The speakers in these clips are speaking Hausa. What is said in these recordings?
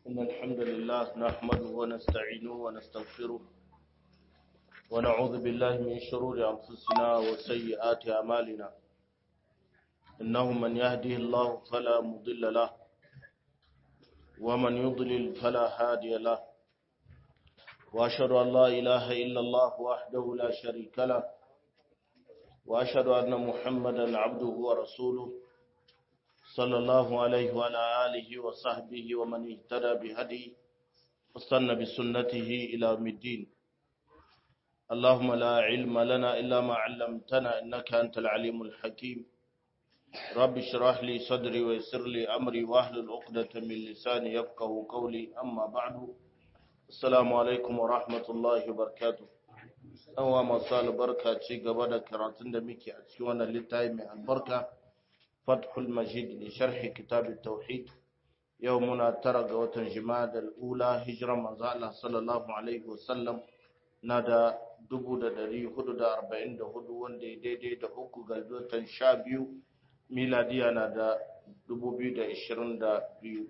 إن الحمد لله نحمده ونستعينه ونستغفره ونعوذ بالله من شرور أنفسنا وسيئات أعمالنا إنه من يهده الله فلا مضل له ومن يضلل فلا هادي له وأشهد أن لا إله إلا الله وحده لا شريك له وأشهد أن محمدا عبده ورسوله صلى الله عليه وعلى آله وصحبه ومن اهتدى بهدي واستنى بسنته إلى يوم الدين اللهم لا علم لنا إلا ما علمتنا إنك أنت العليم الحكيم رب اشرح لي صدري ويسر لي أمري واحلل عقدة من لساني يفقه قولي أما بعد السلام عليكم ورحمة الله وبركاته أنوا مصال بركة ci gaba da karatun da muke a cikin wannan littafi mai albarka فتح المجيد لشرح كتاب التوحيد يومنا ترى قوة جماد الأولى هجرة مزالة صلى الله عليه وسلم نادى dubu da dari hudu da arba'in da hudu wanda ya daidai da uku ga watan sha biyu miladiya na da dubu biyu da ishirin da biyu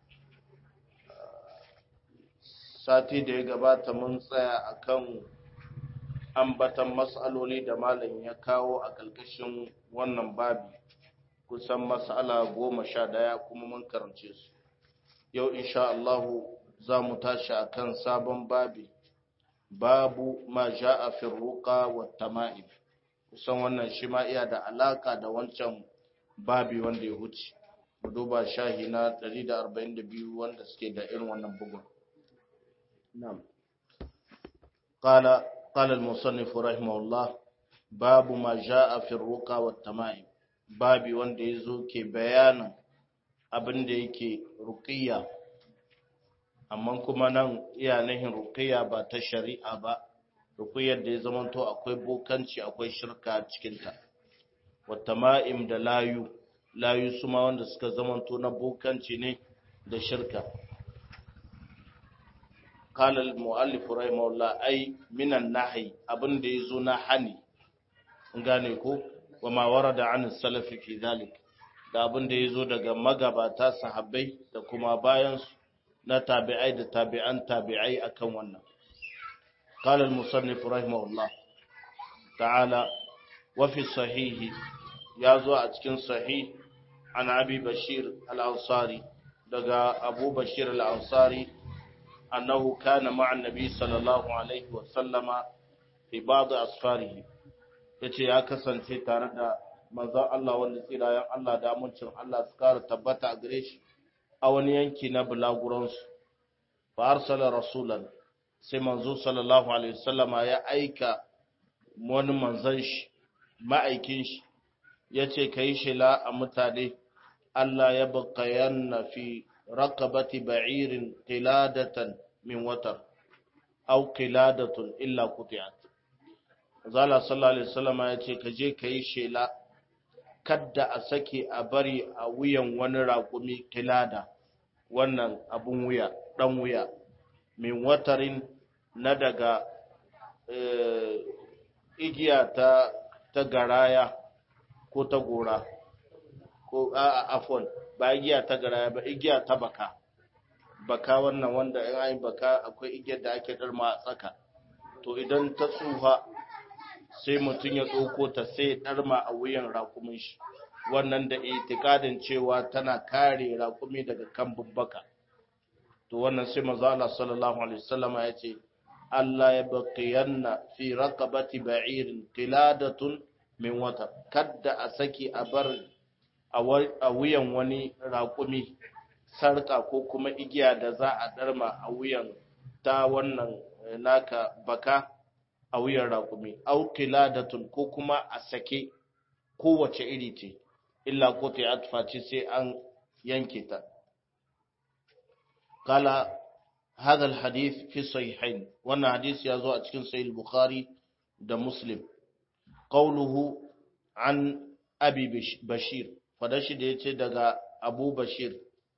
sati da ya gabata mun tsaya akan ambatan matsaloli da malam ya kawo a ƙarƙashin wannan babi kusan mas'ala goma sha ɗaya kuma mun karance su yau insha Allahu za mu tashi akan sabon babi babu ma ja'a fi ruqa wa tama'im kusan wannan shi ma iya da alaka da wancan babi wanda ya huce mu duba shahi na 142 wanda suke da irin wannan bugun na'am qala qala al-musannif rahimahullah babu ma ja'a fi ruqa wa tama'im babi wanda ya zo ke bayanin abin da yake ruqiyya amma kuma nan iya nahin ruqiyya ba ta shari'a ba ruqiyyar da ya zamanto akwai bokanci akwai shirka cikinta wata ma'im da layu layu su ma wanda suka zamanto na bokanci ne da shirka قال المؤلف رحمه الله أي من النهي abin da yazo na hani gane ko wama warada an salafi fi dhalik da abin da yazo daga magabata sahabbai da kuma bayan su na tabi'ai da tabi'an tabi'ai akan wannan qala al-musannif rahimahullah ta'ala wa fi sahih yazo a cikin sahih an abi bashir al-ansari daga abu bashir al-ansari annahu kana ma'a an-nabi sallallahu alaihi wa sallama fi ba'd asfarihi ya ce ya kasance tare da manzan Allah wanda tsirayen Allah da amincin Allah su kara tabbata a gare shi a wani yanki na bulaguransu fa arsala rasulan sai manzo sallallahu alaihi wasallama ya aika wani manzan shi ma'aikin shi ya ce ka yi shila a mutane Allah ya bakayanna fi rakabati ba'irin qiladatan min watar au qiladatun illa quti'at Zala sallallahu Alaihi wasallama ya ce, Ka je ka yi shela, kadda a sake a bari a wuyan wani raƙumi kilada, wannan abun wuya, ɗan wuya, min watarin na daga igiya ta, ta garaya ko ta gora, ko a afon, ba igiya ta garaya ba, igiya ta baka. Baka wannan wanda in an baka akwai igiyar da ake ɗarma a tsaka. To idan ta tsuha sai mutum ya ɗauko ta sai ya ɗarma a wuyan rakumin shi wannan da itikadin cewa tana kare rakumi daga kan baka to wannan sai manzo Allah sallallahu alaihi wasallam ya ce Allah ya baqiyanna fi raqabati ba'irin qiladatun min wata kadda a saki a bar a wuyan wani rakumi sarka ko kuma igiya da za a ɗarma a wuyan ta wannan naka baka a wuyan raƙumi, au qiladatun ko kuma a sake kowace iri ce, illa ko ta yi sai an yanke ta. Kala, hadal hadith fi sahihain wannan hadisi ya zo a cikin sahih Bukhari da Muslim. Qauluhu an Abi Bashir, fadashi da ya ce daga Abu Bashir,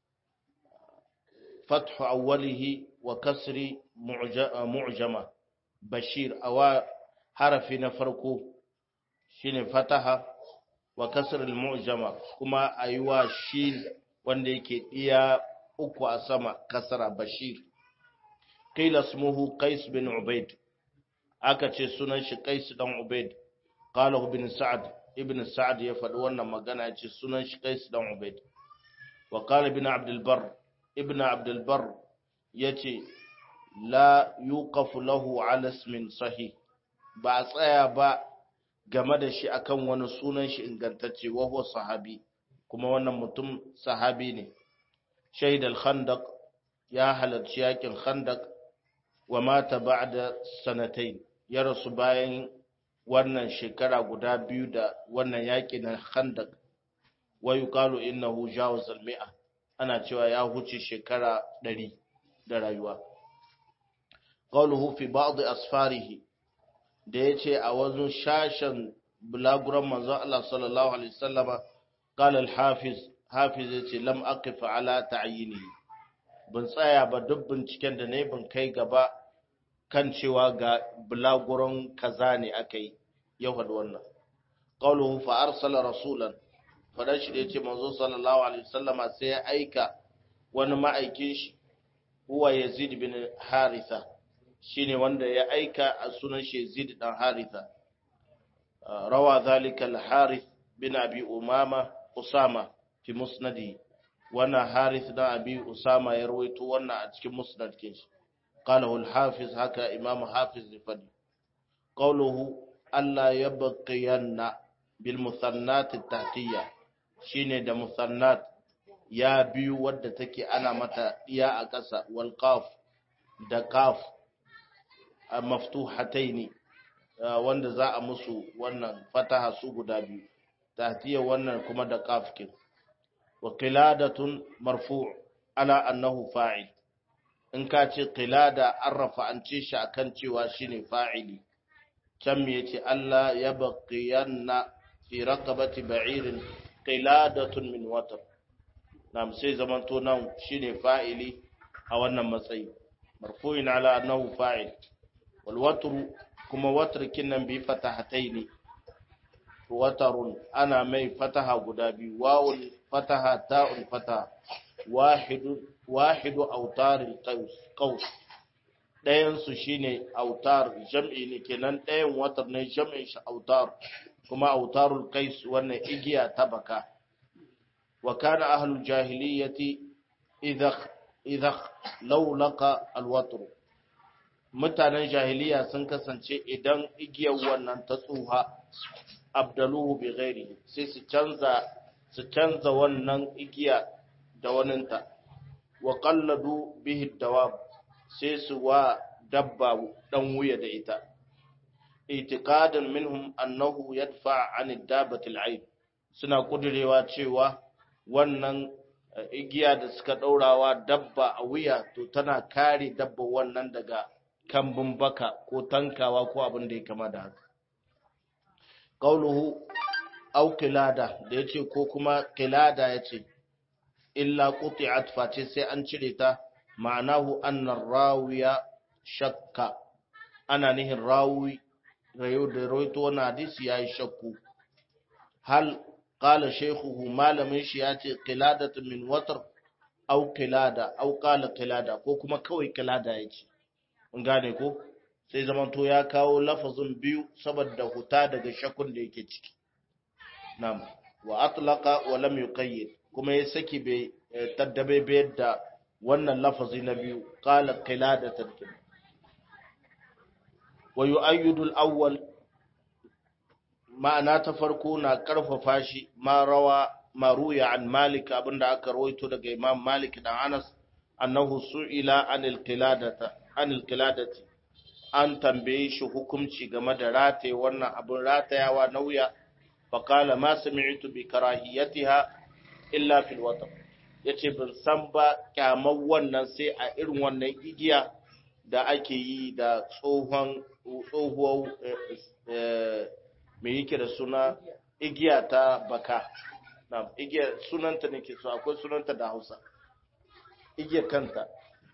fathu awwalihi wa kasri mu'jama. bashir awa harafi na farko shine fataha wa kasr al-mu'jama kuma ayuwa shi wanda yake iya uku a sama kasara bashir qila ismuhu qais bin ubaid aka ce sunan shi qais dan ubaid qala ibn sa'd ibn sa'd ya faɗi wannan magana ya ce sunan shi qais dan ubaid wa qala ibn abd al-barr ibn abd al-barr yace la yuqafu lahu ala ismin sahih ba a tsaya ba game da shi akan wani sunan shi ingantacce wa huwa sahabi kuma wannan mutum sahabi ne shaid al-khandaq ya halarci yakin khandaq wa mata ba'da sanatayn ya rasu bayan wannan shekara guda biyu da wannan yaki na khandaq wa yuqalu innahu jawaz al-mi'a ana cewa ya huce shekara 100 da rayuwa qawluhu fi ba'd asfarihi da yace a wajen shashin bulaguran manzon Allah sallallahu alaihi wasallama qala al-hafiz hafiz yace lam aqif ala ta'yinihi ban tsaya ba duk binciken da ne ban kai gaba kan cewa ga bulaguran kaza ne akai ya faɗi wannan qawluhu fa arsala rasulan fadan shi da yace manzo sallallahu alaihi wasallama sai ya aika wani ma'aikin shi huwa yazid bin haritha shine wanda ya aika a sunan shi yazid dan haritha rawa zalika al-harith bin abi umama usama fi musnadi wannan harith dan abi usama ya rawaito wannan a cikin musnad kin shi qalahu al-hafiz haka imam hafiz fadi qawluhu alla yabqiyanna bil musannat at-tahtiyya shine da musannat ya biyu wadda take ana mata iya a ƙasa wal qaf da qaf maftuhataini wanda za a musu wannan fataha su guda biyu tahtiya wannan kuma da qaf kin wa qiladatun marfu' ala annahu fa'il in ka ce qilada an rafa'ance shi akan cewa shine fa'ili can me yace Allah ya baqiyanna fi raqabati ba'irin qiladatun min watar nam sai zamanto nan shine fa'ili a wannan matsayi marfu'in ala annahu fa'il wal watru kuma watr kinnan bi fatahataini watarun ana mai fataha guda biyu wawul fataha ta'un fataha wahidu wahidu autaril qaus ɗayan su shine autar jam'i ne kenan ɗayan watar ne jam'in shi autar kuma autarul qais wannan igiya ta baka wa kana ahlul jahiliyyati idha idha law laqa alwatr mutanen jahiliya sun kasance idan igiyar wannan ta tsuha abdaluhu bi ghairi sai su canza su canza wannan igiya da waninta wa qalladu bihi dawab sai su wa dabba dan wuya da ita itiqadan minhum annahu yadfa an dabati al'aib suna kudirewa cewa wannan igiya da suka daurawa dabba a wuya to tana kare dabba wannan daga kambun baka ko tankawa ko abin da ya kama da haka qauluhu aw qilada da yace ko kuma qilada yace illa quti'at face sai an cire ta ma'anahu anna rawiya shakka ana nihin rawi rayo da rawaito wannan hadisi yayi shakku hal qala shaykhuhu malamin shi yace qiladatu min watr aw qilada aw qala qilada ko kuma kawai qilada yace mun gane ko sai zamanto ya kawo lafazin biyu saboda huta daga shakun da yake ciki nam wa atlaqa wa lam yuqayyid kuma ya saki bai taddabe bayar da wannan lafazi na biyu qala qiladatan wa yu'ayyidu al-awwal ma'ana ta farko na karfafa shi ma rawa ma ruya an malik abinda aka rawaito daga imam malik dan anas annahu su'ila anil qiladata anil qiladati an tambaye shi hukunci game da rataye wannan abin ratayawa na wuya faƙala ma sami'tu bi karahiyatiha illa fil watar yace ban san ba kyamar wannan sai a irin wannan igiya da ake yi da tsohon tsohuwar me yake da suna igiya ta baka na igiya sunanta nake so akwai sunanta da Hausa igiyar kanta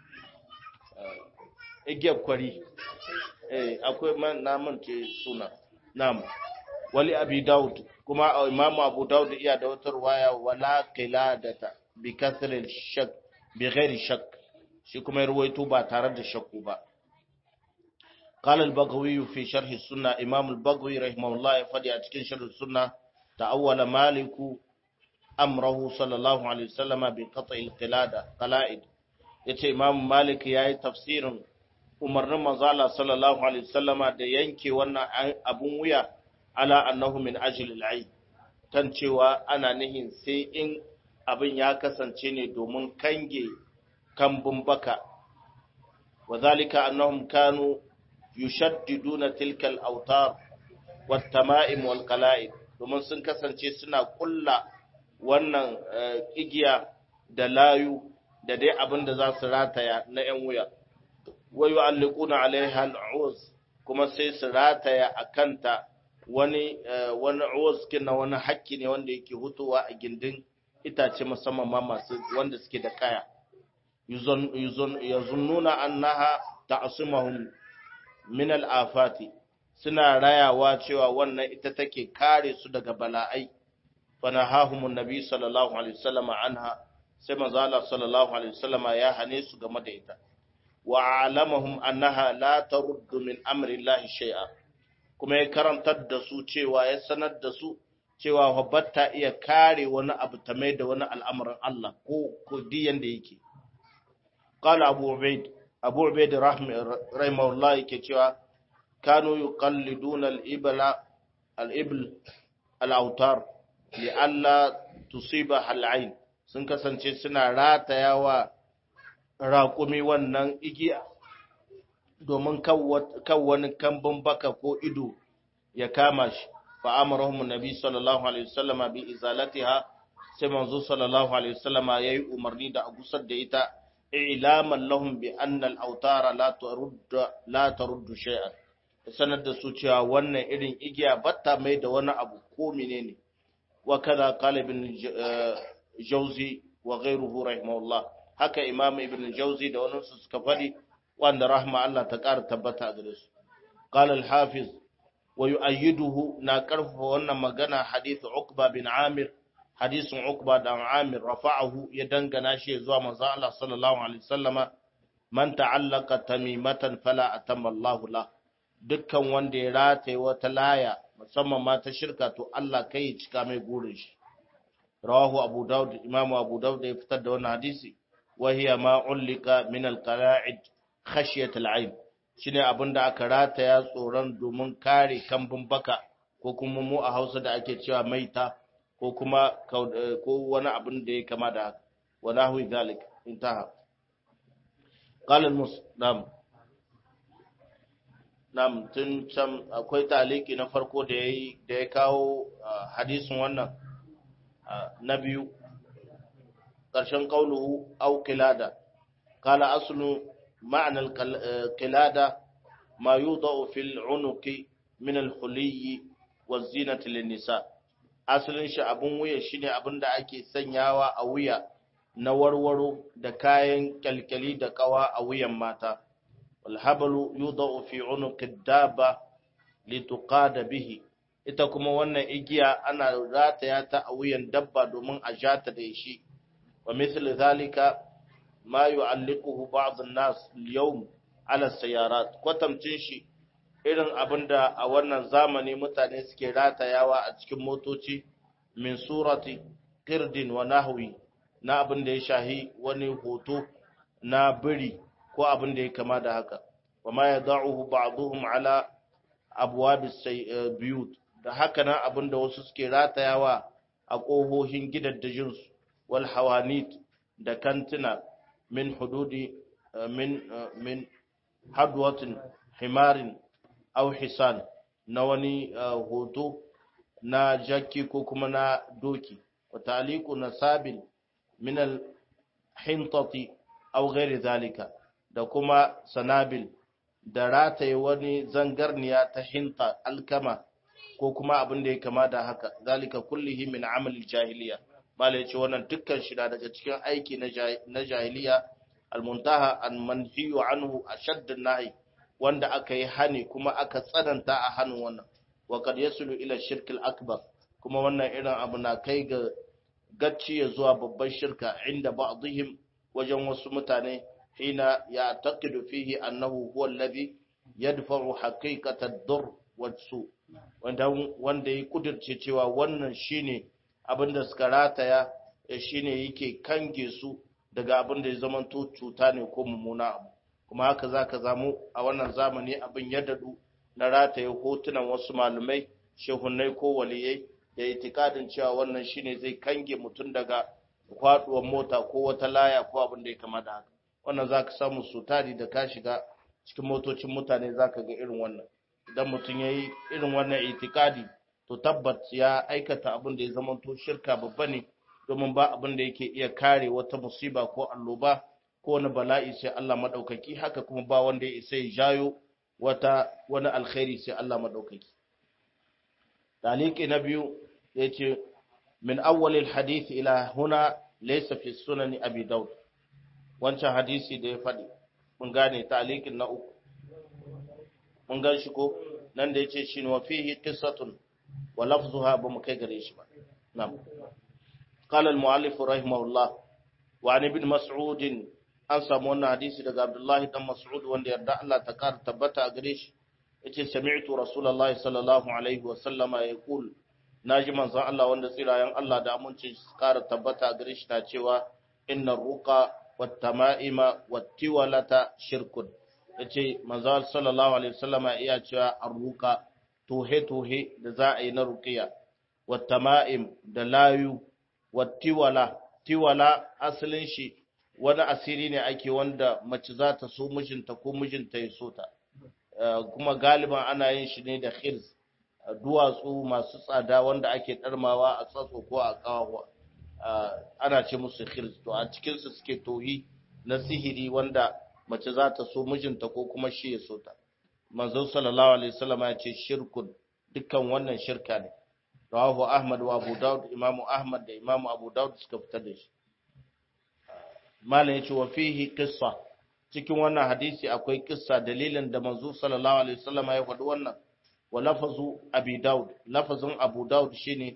igiyar kwari eh akwai na mance suna nam wali abi daud kuma imam abu daud iya da wata riwaya wala qiladata bi kasril shak bi ghairi shak shi kuma ya ruwaito ba tare da shakku ba قال البغوي في شرح السنة إمام البغوي رحمه الله يفدي أتكين شرح السنة تأول مالك أمره صلى الله عليه وسلم بقطع القلادة قلائد yace Imam Malik yayi tafsirin umarnin manzala sallallahu alaihi wasallama da yanke wannan abun wuya ala annahu min ajli al kan cewa ana nihin sai in abin ya kasance ne domin kange kambun baka wa zalika annahum kanu yushaddiduna tilkal autar wat tama'im wal qala'id domin sun kasance suna kulla wannan igiya da layu da dai abin da za su rataya na yan wuya wa yu'alliquna alaiha al'uz kuma sai su rataya akanta wani wani uz kina wani hakki ne wanda yake hutuwa a gindin itace musamman ma masu wanda suke da kaya yazunnuna annaha ta'simuhum min al'afati suna rayawa cewa wannan ita take kare su daga bala'ai fanahahumun nabi sallallahu alaihi wasallam anha sai manzo Allah sallallahu alaihi wasallam ya hane su game da ita wa alamahum annaha la taruddu min amri Allah shay'a kuma ya karantar da su cewa ya sanar da su cewa batta iya kare wani abu ta mai da wani al'amarin Allah ko ko diyan da yake qala abu ubaid abu ubaid rahimahullah yake cewa kanu yuqalliduna al-ibla al-ibl al-autar li'alla tusiba al-ain sun kasance suna ratayawa raƙumi wannan igiya domin kan wani kambun baka ko ido ya kama shi fa amarahum nabi sallallahu alaihi wasallama bi izalatiha sai manzo sallallahu alaihi wasallama yayi umarni da a gusar da ita ilaman lahum bi anna al-awtara la turuddu la turuddu shay'an sanar da su cewa wannan irin igiya batta mai da wani abu ko menene wa kaza qala ibn jawzi wa ghayruhu rahimahullah haka imam ibn jawzi da wani su suka fadi wanda rahma Allah ta ƙara tabbata a gare su qala al-hafiz wa yu'ayyiduhu na karfafa wannan magana hadith uqba bin amir hadisin Uqba da Amir rafa'ahu ya dangana shi zuwa manzo Allah sallallahu alaihi wasallama man ta'allaka tamimatan fala atamma Allahu la dukkan wanda ya rataye wata laya musamman ma ta shirka to Allah kai ya cika mai gurin shi rawahu Abu Dawud Imam Abu Dawud ya fitar da wannan hadisi wa hiya ma ulika min al-qala'id khashyat al-ayn shine abinda aka rataya tsoron domin kare kambun baka ko kuma mu a Hausa da ake cewa maita ko kuma ko wani abin da ya kama da haka wa nahwi zalik intaha qala al-muslim nam tun can akwai taliki na farko da yayi da ya kawo hadisin wannan na biyu ƙarshen qauluhu aw qilada qala aslu ma'na al-qilada ma yudau fil unuqi min al-huliyyi wa zinati lin-nisa' asalin shi abin wuya shine abin da ake sanyawa a wuya na warwaro da kayan kyalkyali da kawa a wuyan mata walhabalu yudau fi unuqid daba lituqada bihi ita kuma wannan igiya ana rataya ta a wuyan dabba domin a jata da shi wa misal zalika ma yu'alliquhu ba'd an-nas al-yawm ala sayarat kwatamcin shi irin abin da a wannan zamani mutane suke ratayawa a cikin motoci min surati kirdin wa nahwi na abin da ya shahi wani hoto na biri ko abin da ya kama da haka wa ma yad'uhu ba'dhum ala abwabis biyut da haka nan abin da wasu suke ratayawa a kohohin gidaddajin su wal hawanit da kantina min hududi min min hadwatin himarin au hisan na wani hoto na jakki ko kuma na doki wa taliku na sabil min al-hintati au ghairi zalika da kuma sanabil da rataye wani zangarniya ta hinta alkama ko kuma abin da ya kama da haka zalika kullihi min amal jahiliya malai ce wannan dukkan shi daga cikin aiki na jahiliya al-muntaha an manhiyu anhu ashadd an-nahi wanda aka yi hani kuma aka tsananta a hannun wannan wa kad yasulu ila shirkil akbar kuma wannan irin abu na kai ga gacci ya zuwa babban shirka inda ba'dihim wajen wasu mutane hina ya taqidu fihi annahu huwa alladhi yadfa'u haqiqata ad-dur wasu wanda wanda ya kudirce cewa wannan shine abinda suka rataya shine yake kange su daga abin da ya zamanto cuta ne ko mummuna abu kuma haka zaka zamu a wannan zamani abin ya dadu na rataye hotunan wasu malumai shehunnai ko waliyai da itikadin cewa wannan shine zai kange mutum daga kwaduwar mota ko wata laya ko abin da ya kama da haka wannan zaka samu su tari da ka shiga cikin motocin mutane zaka ga irin wannan idan mutum ya yi irin wannan itikadi to tabbat ya aikata abin da ya zamanto shirka babba ne domin ba abin da yake iya kare wata musiba ko alloba ko wani bala'i sai Allah madaukaki haka kuma ba wanda ya isa ya jayo wata wani alkhairi sai Allah madaukaki taliki na biyu yace min awwalil hadith ila huna laysa fi sunani abi daud wancan hadisi da ya faɗi mun gane talikin na uku mun gan shi ko nan da yace shi ne wa fihi qissatun wa lafzuha ba mu kai gare shi ba na'am qala al-mu'allif rahimahullah wa an ibn mas'ud an samu wannan hadisi daga abdullahi dan mas'ud wanda yarda Allah ta kara tabbata a gare shi yace sami'tu rasulullahi sallallahu alaihi wa sallama yaqul naji manzon Allah wanda tsirayen Allah da amincin kara tabbata a gare shi na cewa inna ruqa wat tama'ima wat tiwalata shirkun yace manzon sallallahu alaihi wasallama iya cewa arruqa tohe tohe da za a yi na ruqiya wat tama'im da layu wat tiwala tiwala asalin shi wani asiri ne ake wanda mace za ta so mijinta ko mijinta ya so ta kuma galiban ana yin shi ne da khirs duwatsu masu tsada wanda ake ɗarmawa a tsatso ko a kawo ana ce musu khirs to a cikinsu suke tohi na sihiri wanda mace za ta so mijinta ko kuma shi ya so ta manzo sallallahu alaihi wasallam ya ce shirkun dukkan wannan shirka ne rawahu ahmad wa abu daud imamu ahmad da imamu abu daud suka fitar da shi malam yace wa fihi qissa cikin wannan hadisi akwai kissa dalilin da manzo sallallahu alaihi wasallam ya faɗi wannan wa lafazu abi daud lafazin abu daud shine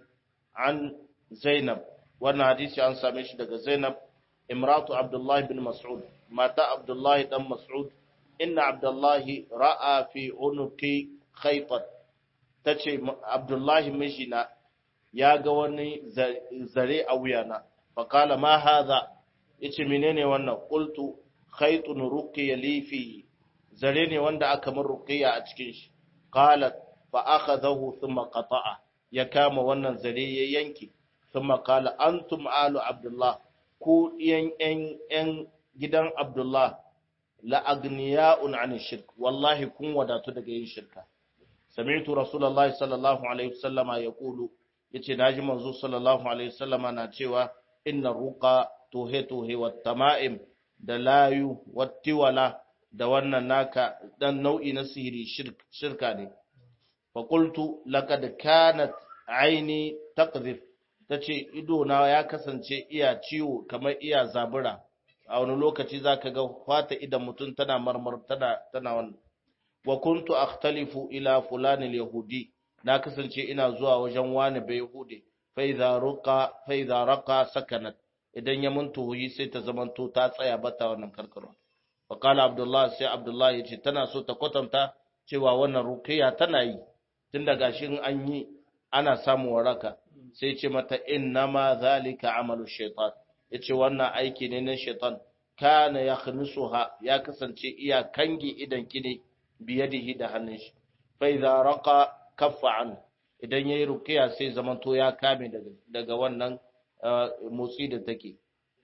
an zainab wannan hadisi an same shi daga zainab imratu abdullah bin mas'ud mata abdullah dan mas'ud inna abdullah ra'a fi unuki khaytat tace abdullah mijina ya ga wani zare a wuyana faqala ma hadha yace menene wannan qultu khaytun ruqiya li fi zare ne wanda aka min ruqiya a cikin shi qalat fa akhadahu thumma qata'a ya kama wannan zare ya yanke thumma qala antum alu abdullah ku yan yan yan gidan abdullah la agniya'un an shirk wallahi kun wadatu daga yin shirka sami'tu rasulullahi sallallahu alaihi wasallama yaqulu yace naji manzo sallallahu alaihi wasallama na cewa inna ruqa tuhe tuhe wat tama'im da layu wattiwala da wannan naka dan nau'i na sihiri shirka ne fa qultu laqad kanat aini taqdhif tace ido na ya kasance iya ciwo kamar iya zabura a wani lokaci zaka ga fata idan mutum tana marmar tana tana wannan wa kuntu akhtalifu ila fulan al-yahudi na kasance ina zuwa wajen wani bai yahudi fa idza ruqa fa idza raqa sakanat idan ya mun tuhuyi sai ta zamanto ta tsaya bata wannan karkarwa fa qala abdullah sai abdullah yace tana so ta kwatanta cewa wannan ruqiya tana yi tun daga shi an yi ana samu waraka sai ce mata innama zalika amalu shaitan yace wannan aiki ne na shaitan kana yakhnusuha ya kasance iya kange idan kine biyadihi da hannun shi fa idza raqa kaffa an idan yayi ruqiya sai zamanto ya kame daga daga wannan motsi da take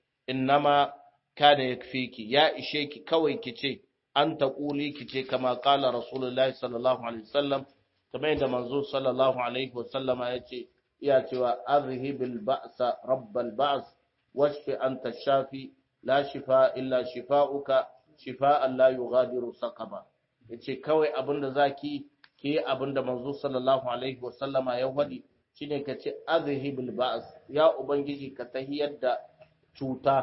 innama kana yakfiki ya ishe ki kawai kice an taquli kice kama qala rasulullahi sallallahu alaihi wasallam kamar yadda manzo sallallahu alaihi wasallama yace iya cewa azhibil ba'sa rabbal ba's washfi anta shafi la shifa illa shifa'uka shifa'an la yughadiru saqama yace kawai abinda zaki ke abinda manzo sallallahu alaihi wasallama ya wadi shine ka ce azhibil ba'as ya ubangiji ka tahiyar da cuta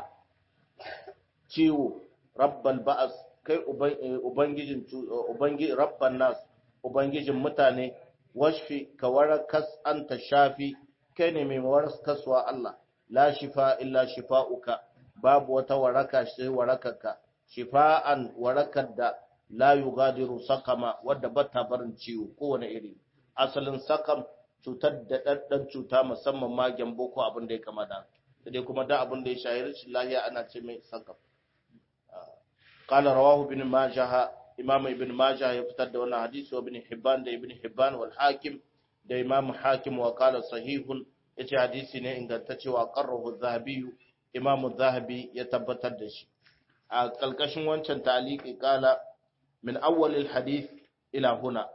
ciwo rabbal ba'as kai ubangijin ubangi rabban nas ubangijin mutane washfi ka warakas anta shafi kai ne mai waraskaswa Allah la shifa illa shifa'uka babu wata waraka sai warakarka shifa'an warakar da la yugadiru sakama wadda bata barin ciwo kowane iri asalin sakam cutar da ɗanɗan cuta musamman ma gyambo ko abin da ya kama da dai kuma da abin da ya shahi rashin lahiya ana ce mai sakam qala rawahu ibn majah imam ibn majah ya fitar da wannan hadisi wa ibn hibban da ibn hibban wal hakim da imam hakim wa qala sahihun yace hadisi ne ingantacce wa qarrahu zahabi imam zahabi ya tabbatar da shi a kalkashin wancan taliki kala min awwalil hadith ila huna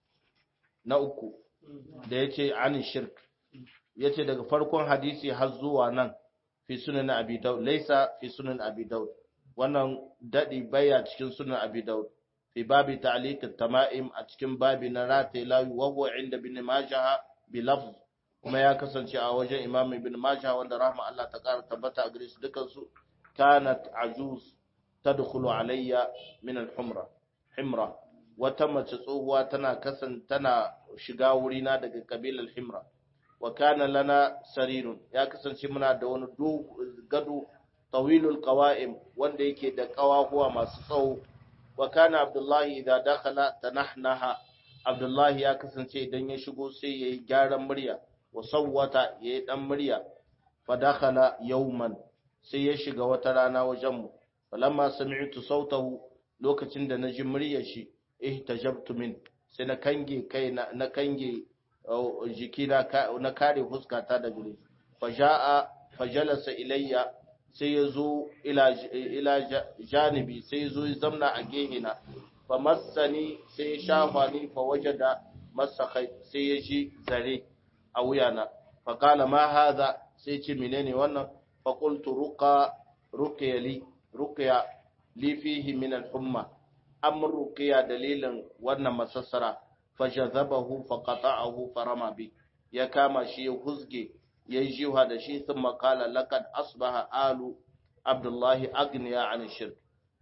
na uku da yace an shirk yace daga farkon hadisi har zuwa nan fi sunan abi daud laysa fi sunan abi daud wannan dadi baya cikin sunan abi daud fi babi ta'liq at-tama'im a cikin babi na rataye lawi wa huwa inda ibn majah bi lafz kuma ya kasance a wajen imam ibn majah wanda rahma Allah ta kara tabbata a gare su dukan su kanat ajuz tadkhulu alayya min al-humra himra wata mace tsohuwa tana kasan tana shiga wurina daga kabilar himra wa kana lana sarirun ya kasance muna da wani gado tawilul qawa'im wanda yake da kawahuwa masu tsawo wa kana abdullahi idza dakhala tanahnaha abdullahi ya kasance idan ya shigo sai yayi gyaran murya wa sawwata yayi dan murya fa dakhala yawman sai ya shiga wata rana wajen mu falamma sami'tu sautahu lokacin da naji muryar shi ihtajabtu min sai na kange kai na kange jiki na kare fuskata da gure faja'a fajalasa ilayya sai ya zo ila janibi sai ya zo ya zamna a gehina fa massani sai ya shafa ni fa wajada masakai sai ya ji zare a wuyana fa kala ma hadha sai ce menene wannan fa qultu ruqa ruqya li ruqya li fihi min al-humma am ruqya dalilin wannan masassara fajazabahu faqata'ahu farama bi ya kama shi ya huzge ya jiwa da shi sun makala laqad asbaha alu abdullahi agniya an shirk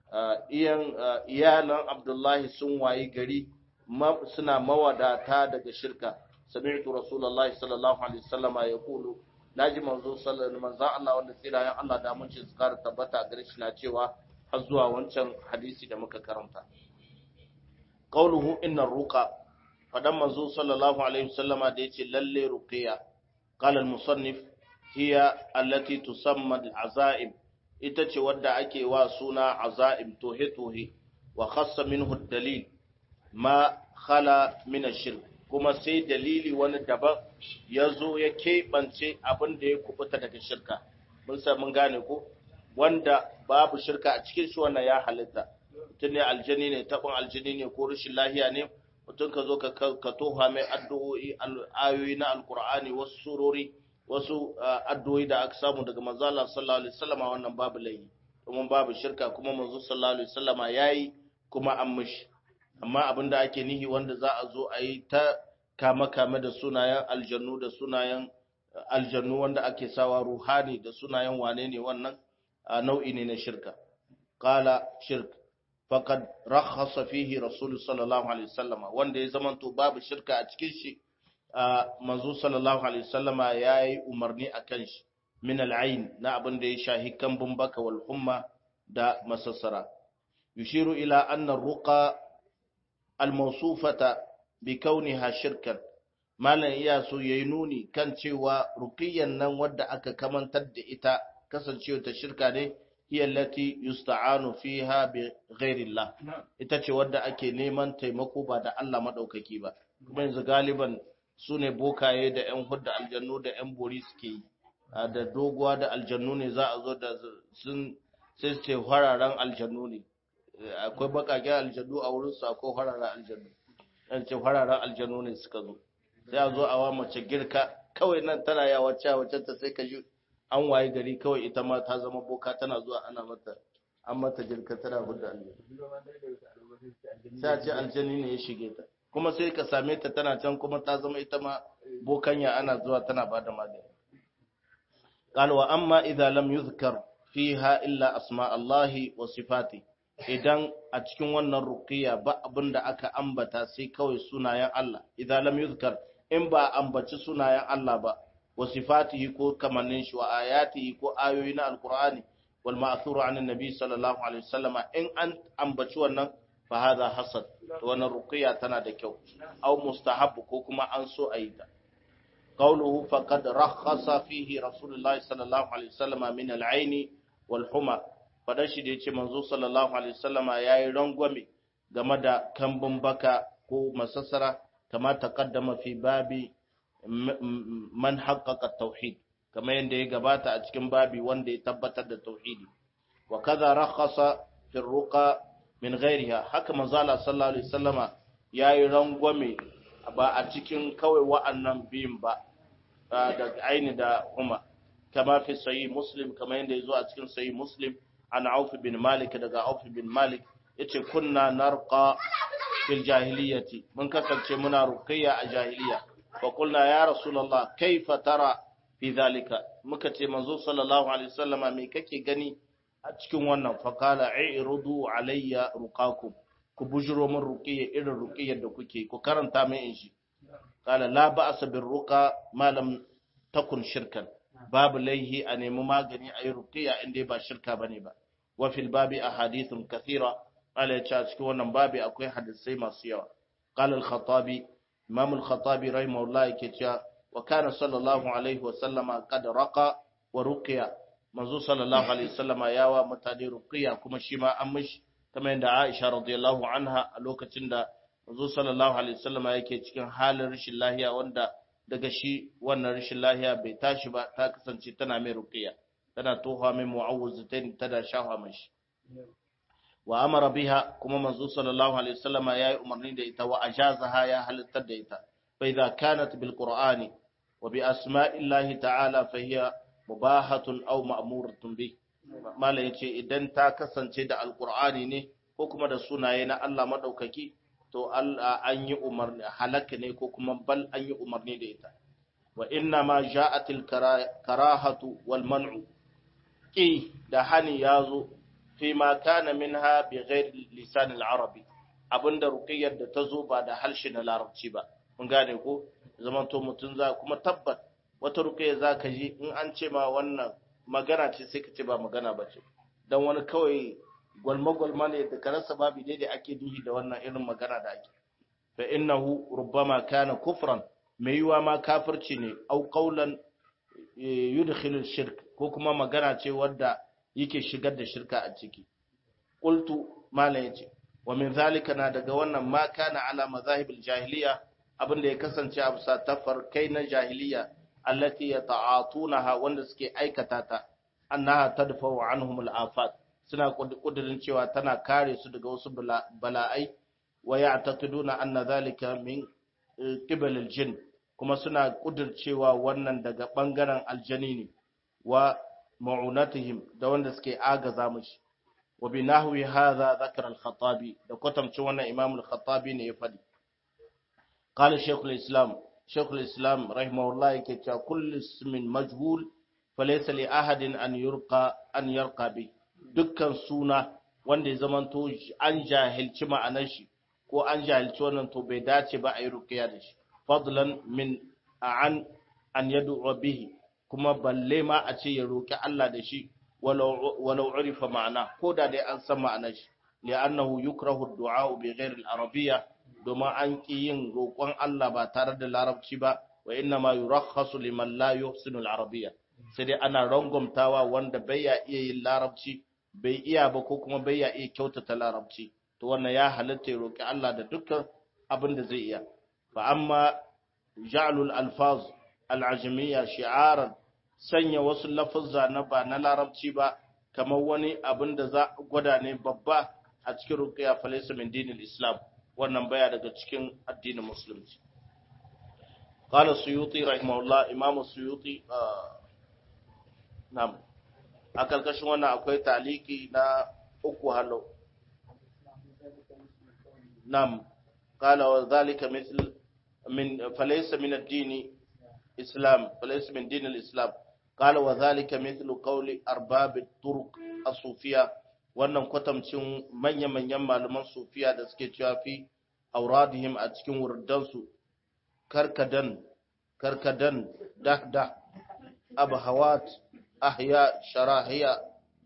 iyan iyalan abdullahi sun wayi gari suna mawadata daga shirka sami'tu rasulullahi sallallahu alaihi wasallama yaqulu naji manzo sallallahu manzo Allah wanda tsirayen Allah da mun ci zikar tabbata gare shi na cewa har zuwa wancan hadisi da muka karanta qauluhu inna ruqa fadan manzo sallallahu alaihi wasallama da yace lalle ruqiya qala al-musannif hiya allati tusamma al-azaib ita ce wadda ake wa suna azaib tohe tohe wa khassa minhu dalil ma khala min ash-shirk kuma sai dalili wani daban ya zo ya keɓance abin da ya kubuta daga shirka mun sa mun gane ko wanda babu shirka a cikin shi wannan ya halitta mutum ne aljani ne taɓin aljani ne ko rashin lahiya ne mutum ka zo ka toha mai addu'o'i ayoyi na alkur'ani wasu surori wasu addu'o'i da aka samu daga manzo Allah sallallahu alaihi wasallama wannan babu laifi kuma babu shirka kuma manzo sallallahu alaihi wasallama yayi kuma an mishi amma abin da ake nihi wanda za a zo a yi ta kame-kame da sunayen aljannu da sunayen aljannu wanda ake sawa ruhani da sunayen wane ne wannan nau'i ne na shirka qala shirk faqad rakhasa fihi rasul sallallahu alaihi wasallama wanda ya zamanto babu shirka a cikin shi manzo sallallahu alaihi wasallama yayi umarni akan shi min al'ain na abin da ya shahi kambun baka wal humma da masassara yushiru ila anna ruqa al-mawsufata bi kauniha shirkan malam iya so yayi nuni kan cewa ruqiyyan nan wadda aka kamantar da ita kasancewa ta shirka ne hiya allati yusta'anu fiha bi ghairillah ita ce wadda ake neman taimako ba da Allah madaukaki ba kuma yanzu galiban su ne bokaye da yan hudda aljannu da yan bori suke yi da doguwa da aljannu ne za a zo da sun sai su ce hararen aljannu ne akwai bakaken aljannu a wurin su akwai hararen aljannu yan ce hararen aljannu ne suka zo sai a zo a wa mace girka kawai nan tana ya wacce wacce ta sai ka ji an waye gari kawai ita ma ta zama boka tana zuwa ana mata an mata girka tana hudda aljannu sai a ce aljanni ne ya shige ta kuma sai ka same ta tana can kuma ta zama ita ma bokanya ana zuwa tana ba da magani قال وأما إذا لم يذكر فيها إلا أسماء الله وصفاته idan a cikin wannan ruqiya ba abin da aka ambata sai kawai sunayen Allah idan lam yuzkar in ba ambaci sunayen Allah ba wa sifatihi ko kamannin shi wa ayatihi ko ayoyi na alqur'ani wal ma'thuru an annabi sallallahu alaihi wasallam in an ambaci wannan fa hadha hasan to wannan ruqya tana da kyau aw mustahab ko kuma an so ayi ta qawluhu faqad rakhasa fihi rasulullahi sallallahu alaihi wasallam min al-ayn wal huma fadan shi da yace manzo sallallahu alaihi wasallam yayi rangwame game da kambun baka ko masassara kama taqaddama fi babi man haqqaqa tauhid kamar yadda ya gabata a cikin babi wanda ya tabbatar da tauhidi wa kaza rakhasa fi ruqa min ghairiha haka manzo Allah sallallahu alaihi wasallama yayi rangwame ba a cikin kawai wa'annan biyun ba da aini da kuma kama fi sahih muslim kamar yadda yazo a cikin sahih muslim an Auf bin Malik daga Auf bin Malik yace kunna narqa fil jahiliyyati mun kasance muna ruqayya a jahiliya fa qulna ya rasulullah kaifa tara fi zalika muka ce manzo sallallahu alaihi wasallama me kake gani a cikin wannan fa qala i'rudu alayya ruqakum ku bujuro min ruqiyya irin ruqiyyar da kuke ku karanta min in shi qala la ba'sa bir ruqa ma lam takun shirkan babu laihi a nemi magani a yi ruqiyya inda ba shirka bane ba wa fil babi ahadithun kathira qala ya ce a cikin wannan babi akwai hadisai masu yawa qala al-khattabi imam al-khattabi rahimahullah yake cewa wa kana sallallahu alaihi wa sallama qad raqa wa ruqiya manzo sallallahu alaihi wasallama yawa mutane ruqiya kuma shi ma an mishi kamar yadda Aisha radiyallahu anha a lokacin da manzo sallallahu alaihi wasallama yake cikin halin rashin lahiya wanda daga shi wannan rashin lahiya bai tashi ba ta kasance tana mai ruqiya tana toha mai mu'awwizatain tana shafa mashi wa amara biha kuma manzo sallallahu alaihi wasallama yayi umarni da ita wa ajazaha ya halittar da ita fa idza kanat bil qur'ani wa bi asma'illahi ta'ala fa hiya mubahatun aw ma'muratun bi mala yace idan ta kasance da alqur'ani ne ko kuma da sunaye na Allah madaukaki to Allah an yi umarni halaka ne ko kuma bal an yi umarni da ita wa inna ma ja'atil karahatu wal man'u ki da hani yazo fi ma kana minha bi ghairi lisan al-arabi abinda ruqiyyar da ta zo ba da harshe na larabci ba mun gane ko zaman to mutun za kuma tabbat wata ruqiyya zaka ji in an ce ma wannan magana ce sai ka ce ba magana ba ce dan wani kawai gwalma gwalma ne da karasa babu daidai ake duhi da wannan irin magana da ake fa innahu rubbama kana kufran mai yiwa ma kafirci ne au qaulan yudkhilu shirk ko kuma magana ce wadda yake shigar da shirka a ciki qultu malam yace wa min zalika na daga wannan ma kana ala mazahibil jahiliya abinda ya kasance a bisa tafarkai na jahiliya allati yata'atunaha wanda suke aikata ta annaha tadfa'u anhum al-afat suna kudirin cewa tana kare su daga wasu bala'ai wa ya'taqiduna anna zalika min qibal al-jinn kuma suna kudircewa wannan daga bangaren aljani ne wa ma'unatihim da wanda suke agaza mishi wa bi nahwi hadha dhakara al-khattabi da kwatamcin wannan imam al-khattabi ne ya fadi qala shaykh al-islam shaykh al-islam rahimahullah yake cewa kullu ismin majhul falaysa li ahadin an yurqa an yarqa bi dukkan suna wanda ya zamanto an jahilci ma'anar shi ko an jahilci wannan to bai dace ba a yi ruqiya da shi fadlan min an an yad'u bihi kuma balle ma a ce ya roki Allah da shi walau urifa ma'ana ko da dai an san ma'anar shi li'annahu yukrahu ad-du'a bi ghairi al-arabiyya domin an ki yin roƙon Allah ba tare da larabci ba wa inna ma yurakhasu liman la yuhsinu al-arabiyya sai dai ana rangwamtawa wanda bai ya iya yin larabci bai iya ba ko kuma bai ya iya kyautata larabci to wannan ya halatta ya roki Allah da dukkan abin da zai iya fa amma ja'lul alfaz al'ajamiyya shi'aran sanya wasu lafazza na ba na larabci ba kamar wani abin da za gwada ne babba a cikin ruqya falaysa min dinil islam wannan baya daga cikin addinin musulunci qala suyuti rahimahullah imam suyuti na'am a karkashin wannan akwai taliki na uku halo na'am qala wa dhalika mithl من فليس من الدين إسلام فليس من دين الإسلام قال وذلك مثل قول أرباب الطرق الصوفية wannan kwatamcin manya-manyan malaman sufiya da suke cewa fi auradihim a cikin wurdansu karkadan karkadan dahda abhawat ahya sharahiya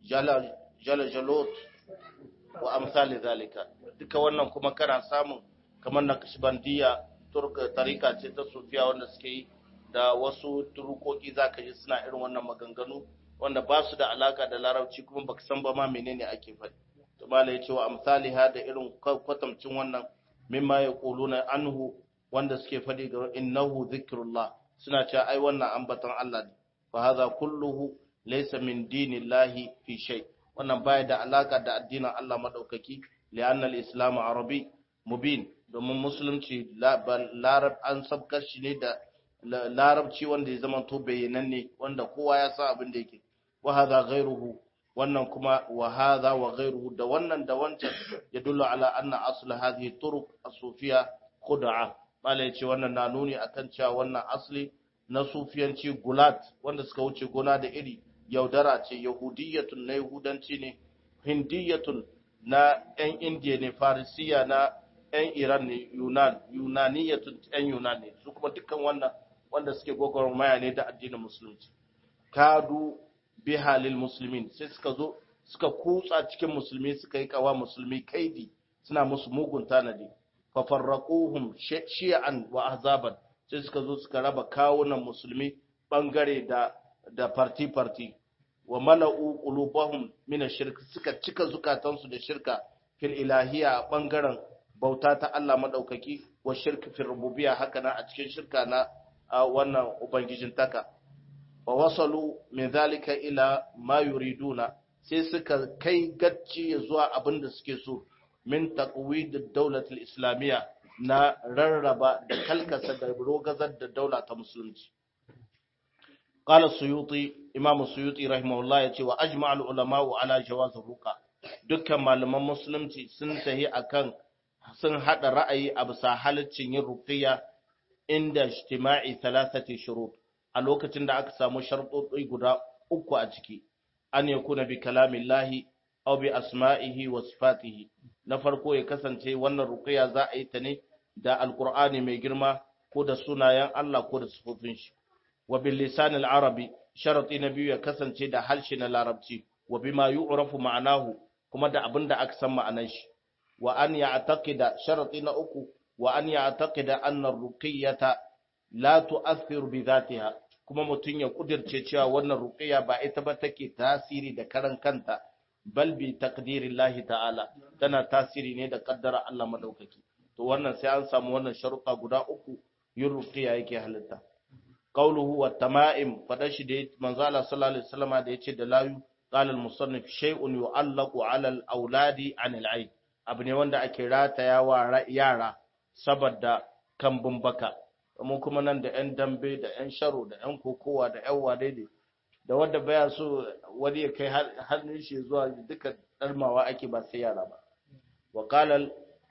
jalajalot wa amsali zalika duka wannan kuma kana samun kamar na kashbandiya turka tarika ce ta sufiya wanda suke yi da wasu turukoki zaka ji suna irin wannan maganganu wanda ba su da alaka da larabci kuma baka san ba ma menene ake faɗi to malai yace wa amsaliha da irin kwatamcin wannan mimma yaquluna anhu wanda suke faɗi ga innahu zikrullah suna cewa ai wannan ambaton Allah ne fa hadha kulluhu laysa min dinillahi fi shay wannan baya da alaka da addinin Allah madaukaki li'anna al-islam arabi mubin domin musulunci larab an sabkar shi ne da larabci wanda ya zama to bayyananne wanda kowa ya san abin da yake wa hadha ghayruhu wannan kuma wa hadha wa ghayruhu da wannan da wancan ya dullu ala anna asl hadhihi turuq as-sufiyya khud'a mala yace wannan na nuni akan cewa wannan asli na sufiyanci gulat wanda suka wuce gona da iri yaudara ce yahudiyatun na yahudanci ne hindiyatun na yan indiya ne farisiya na yan iran ne yunan yunaniyatun yan yunan ne su kuma dukkan wannan wanda suke gwagwarmaya ne da addinin musulunci kadu biha lil muslimin sai suka zo suka kutsa cikin musulmi suka yi kawa musulmi kaidi suna musu mugun tanadi fa farraquhum shi'an wa ahzaban sai suka zo suka raba kawunan musulmi bangare da da parti parti wa mala'u qulubahum min ash-shirk suka cika zukatansu da shirka fil ilahiyya a bangaren bauta ta Allah madaukaki wa shirk fil rububiyya haka nan a cikin shirka na wannan ubangijin taka wa wasalu min zalika ila ma yuriduna sai suka kai gacci zuwa abin da suke so min taqwid ad-dawlat al-islamiyya na rarraba da kalkasa da rogazar da daula ta musulunci qala suyuti imam suyuti rahimahullah yace wa ajma' al-ulama ala jawaz ruqa dukkan malaman musulunci sun tahi akan sun hada ra'ayi a bisa halaccin yin ruqiyya inda ijtima'i thalathati shurut a lokacin da aka samu sharuɗoɗi guda uku a ciki an yakuna bi kalamillahi aw bi asma'ihi wa sifatihi na farko ya kasance wannan ruqiyya za a yi ta ne da alqur'ani mai girma ko da sunayen Allah ko da sifofin shi wa bil lisan al arabi sharati na biyu ya kasance da harshe na larabci wa bima yu'rafu ma'anahu kuma da abin da aka san ma'anar shi wa an ya'taqida sharati na uku wa an ya'taqida anna ar-ruqiyyata la tu'athiru bi dhatiha kuma mutun ya kudirce cewa wannan ruqiyya ba ita ba take tasiri da karan kanta bal bi taqdirillahi ta'ala tana tasiri ne da kaddara Allah madaukaki to wannan sai an samu wannan sharuɗa guda uku yin ruqiyya yake halitta qawluhu wa tama'im fada shi da manzo Allah sallallahu alaihi wasallam da yace da layu qala al-musannif shay'un yu'allaqu 'ala al-auladi 'an al-'ayn abu ne wanda ake rataya wa yara saboda kambun baka mu kuma nan da 'yan dambe da 'yan sharo da 'yan kokowa da 'yan wadai da wanda baya so wani ya kai hannun shi zuwa duka ɗarmawa ake ba sai yara ba wa qala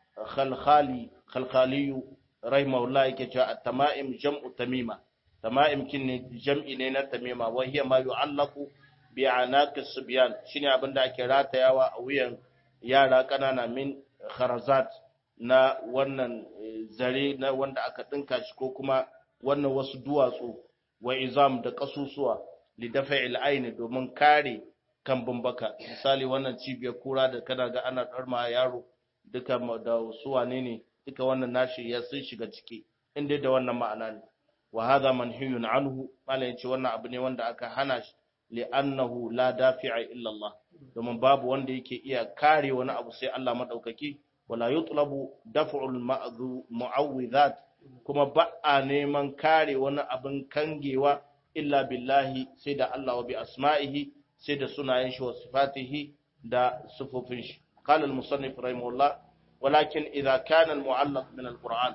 khalkhali khalkhaliyu rahimahullah yake cewa at-tama'im jam'u tamima tama'im kin ne jam'i ne na tamima wa hiya ma yu'allaqu bi anaqis subyan shine abin da ake ratayawa a wuyan yara kanana min kharazat na wannan zare na wanda aka dinka shi ko kuma wannan wasu duwatsu wa izam da kasusuwa li dafa'il aini domin kare kambun baka misali wannan cibiyar kura da kana ga ana darma yaro duka da su wane ne duka wannan nashi ya sun shiga ciki inda da wannan ma'ana ne wa hadha manhiyun anhu malai ce wannan abu ne wanda aka hana shi li'annahu la dafi'a illa Allah domin babu wanda yake iya kare wani abu sai Allah madaukaki wala yutlabu daf'ul mu'awwidhat kuma ba a neman kare wani abin kangewa illa billahi sai da Allah wa bi asma'ihi sai da sunayen shi wa sifatihi da sifofin shi qala al-musannif rahimahullah walakin idza kana al-mu'allaq min al-qur'an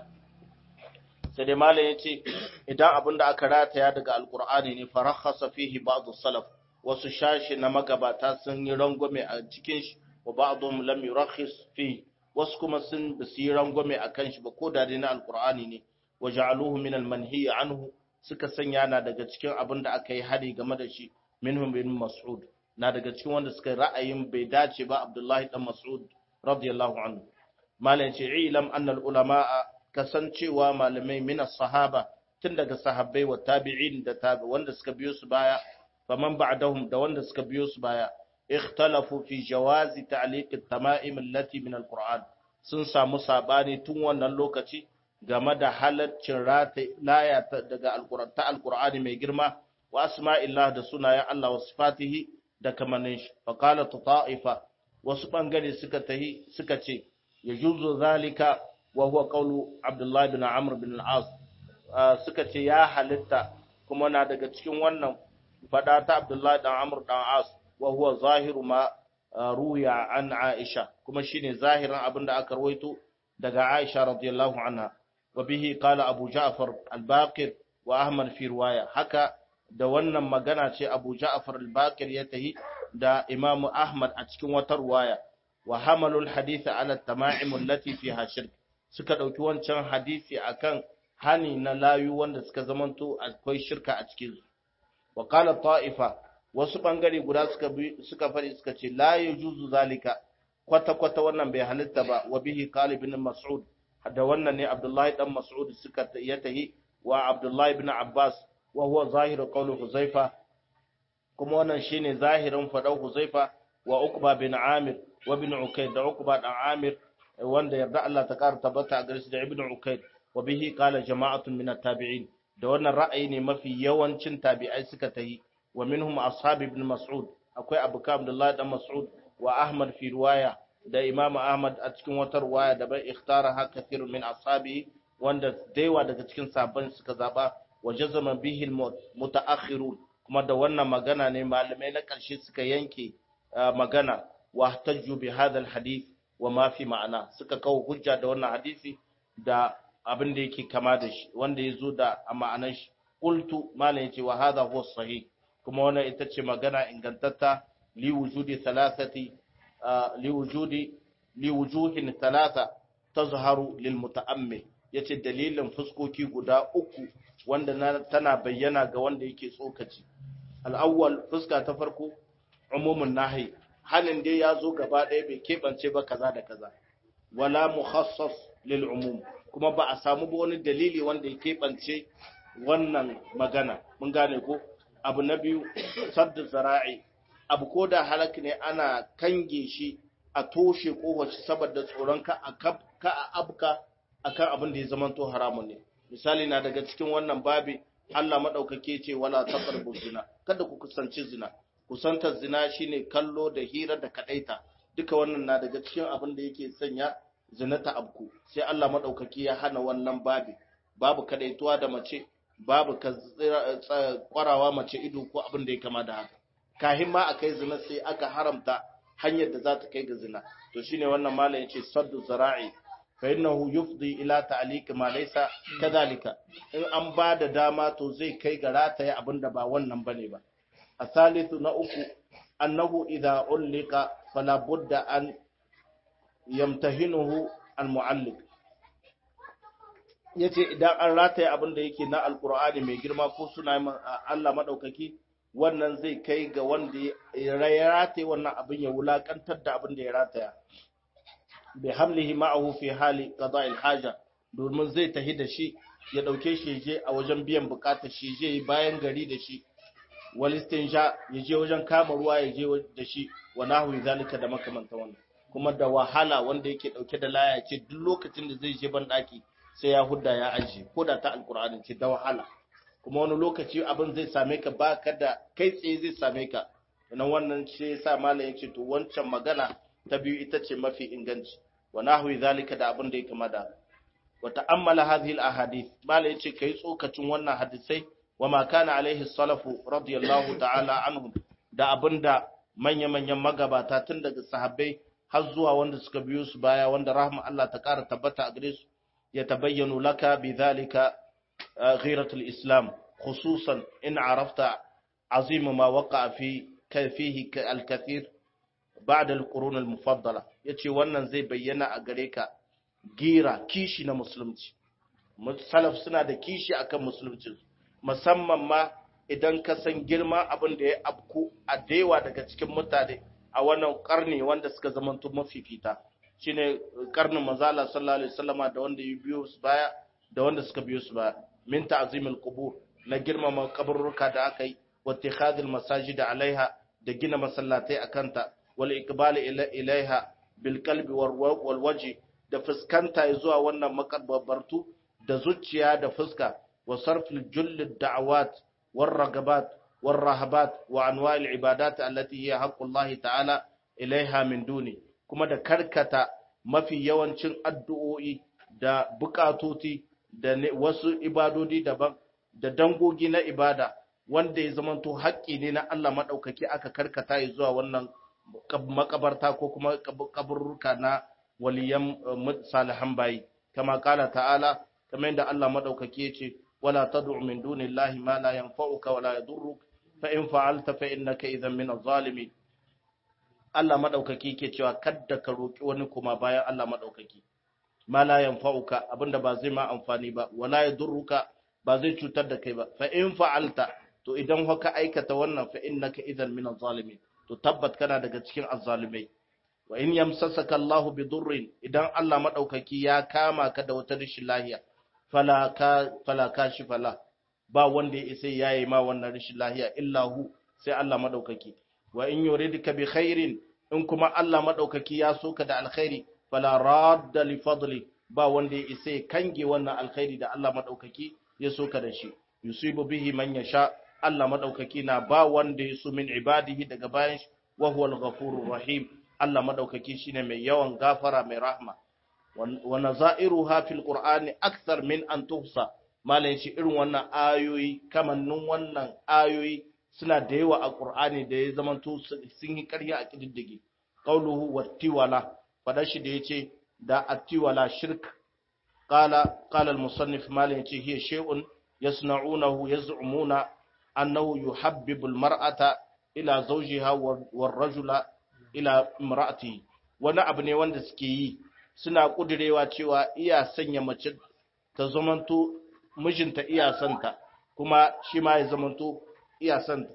sai dai malam yace idan abin da aka rataya daga al-qur'ani ne farakhasa fihi ba'd salaf wasu shashi na magabata sun yi rangwame a cikin shi wa ba'dhum lam yurakhis fihi wasu kuma sun basu yi rangwame a kan shi ba ko da dai na alkur'ani ne wa ja'aluhu min al-manhi anhu suka sanya na daga cikin abin da aka yi hari game da shi minhum bin mas'ud na daga cikin wanda suka ra'ayin bai dace ba abdullahi dan mas'ud radiyallahu anhu malam ce ilam anna al-ulama kasancewa malamai min as-sahaba tun daga sahabbai wa tabi'in da tabi wanda suka biyo su baya faman ba'dahum da wanda suka biyo su baya ikhtalafu fi jawazi ta'liq at-tama'im allati min al-Qur'an sun samu sabani tun wannan lokaci game da halaccin rata laya daga al-Qur'an ta al-Qur'ani mai girma wa asma'illah da sunayen Allah wa sifatihi da kamannin shi fa qala ta'ifa wasu bangare suka tahi suka ce yajuzu zalika wa huwa qawlu Abdullah bin Amr bin al-As suka ce ya halitta kuma na daga cikin wannan fada ta Abdullah dan Amr dan As wa huwa zahiru ma ruya an Aisha kuma shine zahirin abinda aka rawaito daga Aisha radiyallahu anha wa bihi qala Abu Ja'far al-Baqir wa Ahmad fi riwaya haka da wannan magana ce Abu Ja'far al-Baqir ya tahi da Imam Ahmad a cikin wata riwaya wa hamalul hadith ala tama'im allati fiha shirk suka dauki wancan hadisi akan hani na layu wanda suka zamanto akwai shirka a cikin su wa qala ta'ifa wasu bangare guda suka suka fari suka ce la yajuzu zalika kwata kwata wannan bai halitta ba wa bihi qala ibn mas'ud da wannan ne abdullahi dan mas'ud suka ya tahi wa abdullahi ibn abbas wa huwa zahiru qawlu huzaifa kuma wannan shine zahirin fadau huzaifa wa uqba bin amir wa bin ukayd da uqba dan amir wanda yarda Allah ta kara tabbata a gare shi da ibn ukayd wa bihi qala jama'atun min at-tabi'in da wannan ra'ayi ne mafi yawancin tabi'ai suka tayi wa minhum ashab ibn mas'ud akwai abuka abdullahi dan mas'ud wa ahmad fi riwaya da imam ahmad a cikin wata riwaya da bai ikhtara ha kathirun min ashabi wanda daiwa daga cikin sabban suka zaba wa jazama bihi mutaakhirun kuma da wannan magana ne malamai na karshe suka yanke magana wa tajju bi hadha alhadith wa ma fi ma'ana suka kawo hujja da wannan hadisi da abin da yake kama da shi wanda ya zo da a ma'anar shi qultu malam yace wa hadha huwa sahih kuma wannan ita ce magana ingantatta li wujudi thalathati li wujudi li wujuhin thalatha tazharu lil muta'ammil yace dalilin fuskoki guda uku wanda tana bayyana ga wanda yake tsokaci al-awwal fuska ta farko umumun nahi halin dai ya zo gaba ɗaya bai keɓance ba kaza da kaza wala mukhassas lil umum kuma ba a samu ba wani dalili wanda ya keɓance wannan magana mun gane ko abu na biyu sadda zara'i abu ko da halak ne ana kange shi a toshe kowace saboda tsoron ka a ka a abka akan abin da ya zama to haramun ne misali na daga cikin wannan babi Allah madaukake ce wala taqrabu zina kada ku kusanci zina kusantar zina shine kallo da hira da kadaita duka wannan na daga cikin abin da yake sanya zina ta abku sai Allah madaukaki ya hana wannan babi babu kadaituwa da mace babu ka kwarawa mace ido ko abin da ya kama da haka kahin ma akai zina sai aka haramta hanyar da za ta kai ga zina to shine wannan malam yace saddu zara'i fa innahu yufdi ila ta'liq ma laysa kadhalika in an ba da dama to zai kai ga rataye abin da ba wannan bane ba asalithu na uku annahu idha ulika fala budda an yamtahinuhu al-mu'alliq yace idan an rataye abin da yake na alqur'ani mai girma ko suna Allah madaukaki wannan zai kai ga wanda ya rataye wannan abin ya wulakantar da abin da ya rataya bi hamlihi ma'ahu fi hali qada'il haja domin zai tahi da shi ya dauke shi je a wajen biyan bukatar shi je bayan gari da shi wal istinja ya je wajen kama ruwa ya je da shi wa nahwi zalika da makamanta wannan kuma da wahala wanda yake dauke da laya ce duk lokacin da zai je ban daki sai ya hudda ya aje ko da ta alqur'ani ce da wahala kuma wani lokaci abin zai same ka baka da kai tsaye zai same ka nan wannan ce yasa malam yace to wancan magana ta biyu ita ce mafi inganci wa nahwi zalika da abin da ya kama da wa ta'ammala hadhihi al-ahadith malam yace kai tsokacin wannan hadisai wa ma kana alaihi salafu radiyallahu ta'ala anhum da abinda manya-manyan magabata tun daga sahabbai har zuwa wanda suka biyo su baya wanda rahma Allah ta ƙara tabbata a gare su ya tabayyanu laka bi zalika ghiratul islam khususan in arafta azim ma waqa fi fihi al-kathir ba'da al-qurun al-mufaddala yace wannan zai bayyana a gare ka gira kishi na musulunci salaf suna da kishi akan musulunci musamman ma idan ka san girma abin da ya abku a daiwa daga cikin mutane a wannan karni wanda suka zamanto mafifita shine karnin manzala sallallahu alaihi wasallama da wanda ya biyo su baya da wanda suka biyo su baya min ta'zimil qubur na girmama kaburruka da aka yi wa ittikhadil masajid alaiha da gina masallatai akanta wal iqbal ilaiha bil qalbi wal wajhi da fuskanta zuwa wannan makabartu da zuciya da fuska wa sarfil jull da'awat war ragabat war rahabat wa anwa'il ibadat allati hiya haqqullahi ta'ala ilaiha min duni kuma da karkata mafi yawancin addu'o'i da bukatoti da wasu ibadodi daban da dangogi na ibada wanda ya zamanto haƙƙi ne na Allah maɗaukaki aka karkata ya zuwa wannan makabarta ko kuma kaburruka na waliyan salihan bayi kama kala ta'ala kamar yadda Allah maɗaukaki ya ce wala tad'u min dunillahi ma la yanfa'uka wala yadurruk fa in fa'alta fa innaka idhan min adh-dhalimin Allah maɗaukaki ke cewa kadda ka roƙi wani kuma bayan Allah maɗaukaki ma la yanfa'uka abinda ba zai ma amfani ba wala yadurruka ba zai cutar da kai ba fa in fa'alta to idan haka aikata wannan fa innaka idan min az-zalimin to tabbat kana daga cikin az-zalimai wa in yamsasaka Allahu bi durrin idan Allah maɗaukaki ya kama ka da wata rashin lahiya fala ka fala kashifa la ba wanda ya isa yayi ma wannan rashin lahiya illa hu sai Allah maɗaukaki wa in yuridka bi khairin in kuma Allah maɗaukaki ya so ka da alkhairi fala radda li fadli ba wanda ya isa kange wannan alkhairi da Allah maɗaukaki ya so ka da shi yusibu bihi man yasha Allah maɗaukaki na ba wanda ya so min ibadihi daga bayan shi wa huwal ghafurur rahim Allah maɗaukaki shine mai yawan gafara mai rahma wa nazairuha fil qur'ani akthar min an tuhsa malai shi irin wannan ayoyi kamannin wannan ayoyi suna da yawa a Qur'ani da ya zamanto sun yi ƙarya a kididdige qauluhu wattiwala fada shi da yace da attiwala shirk qala qala al-musannif malin yace hiya shay'un yasna'unahu yaz'umuna annahu yuhabbibu al-mar'ata ila zawjiha war-rajula ila imra'atihi wani abu ne wanda suke yi suna kudirewa cewa iya sanya mace ta zamanto mijinta iya santa kuma shi ma ya zamanto iya son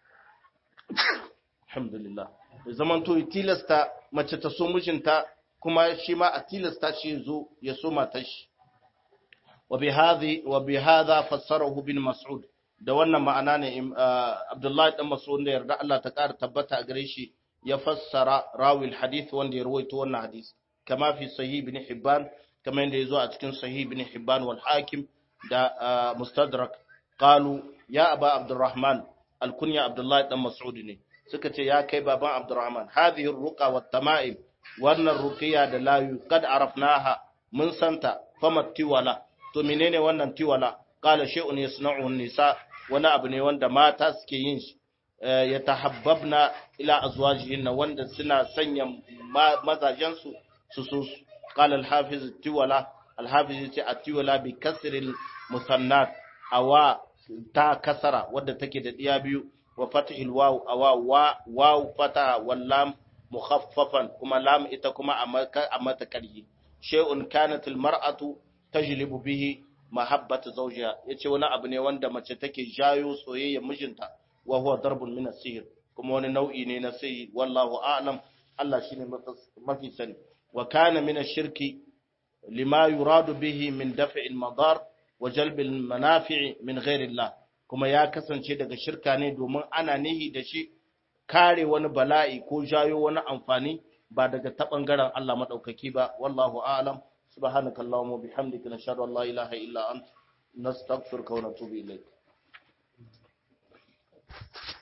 alhamdulillah ya zamanto ya tilasta mace ta so mijinta kuma shi ma a tilasta shi zo ya so matar shi wa bi hadha fassarahu bin mas'ud da wannan ma'ana ne Abdullahi dan Mas'ud da yarda Allah ta ƙara tabbata a gare shi ya fassara rawil hadith wanda ya rawaito wannan hadisi kama fi sahih ibn Hibban kama yadda yazo a cikin sahih ibn Hibban wal Hakim da Mustadrak qalu ya aba Abdurrahman alkunya Abdullahi dan Mas'ud ne suka ce ya kai baban Abdurrahman hadhihi ruqa wat tama'im wannan ruqiya da layu kad arafnaha mun santa fama tiwala to menene wannan tiwala qala shay'un yasna'uhu nisa wani abu ne wanda mata suke yin shi ya tahabbabna ila azwajihinna wanda suna sanya mazajen su su su qala al-hafiz tiwala al-hafiz yace at-tiwala bi kasril musannat awa ta kasara wadda take da diya biyu wa fathil waw awa wa waw fata wal lam mukhaffafan kuma lam ita kuma a mata karhi shay'un kanat al mar'atu tajlibu bihi mahabbata zawjiha yace wani abu ne wanda mace take jayo soyayya mijinta wa huwa darbun min as-sihr kuma wani nau'i ne na sihiri wallahu a'lam Allah shine mafi sani wa kana min ash-shirki lima yuradu bihi min daf'il madar wa jalbil manafi' min ghairillah kuma ya kasance daga shirka ne domin ana nihi da shi kare wani bala'i ko jayo wani amfani ba daga ta bangaren Allah madaukaki ba wallahu a'lam subhanakallahumma bihamdika nashhadu an la ilaha illa anta nastaghfiruka wa natubu ilayk